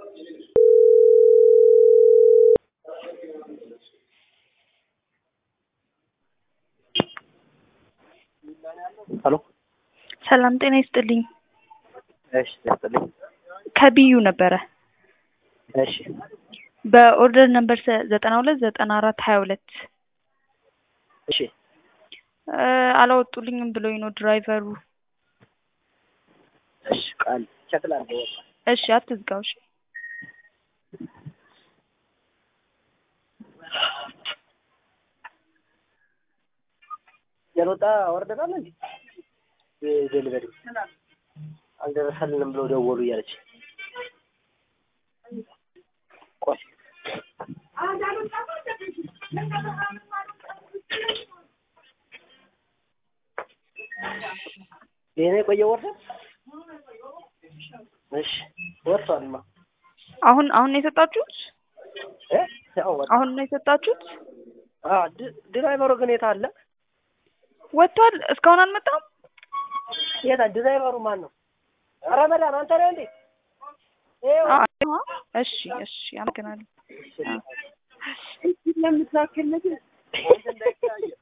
ሄሎ ሰላም ጤና ይስጥልኝ። እሺ ይስጥልኝ። ከቢዩ ነበረ እሺ በኦርደር ነምበር ዘጠና ሁለት ዘጠና አራት ሀያ ሁለት እሺ አላወጡልኝም ብሎኝ ነው ድራይቨሩ። እሺ ቃል ቼክ ላድርገው። እሺ አትዝጋው። እሺ ያልወጣ ወርደን አለ እንዴ? ዴሊቨሪ አልደረሰልንም ብለው ደወሉ እያለች ቆይ ይሄኔ የቆየ ወርደን እሺ ወጥቷልማ። አሁን አሁን ነው የሰጣችሁት? እ ያው ወጣ። አሁን ነው የሰጣችሁት? አ ድ- ድራይቨሩ ግን የት አለ? ወጥቷል። እስካሁን አልመጣም። የት አለ? ድራይቨሩ ማን ነው? ረመዳን አንተ ነህ እንዴ? ይኸው አ- እሺ እሺ፣ አመሰግናለሁ። ለምትላክልህ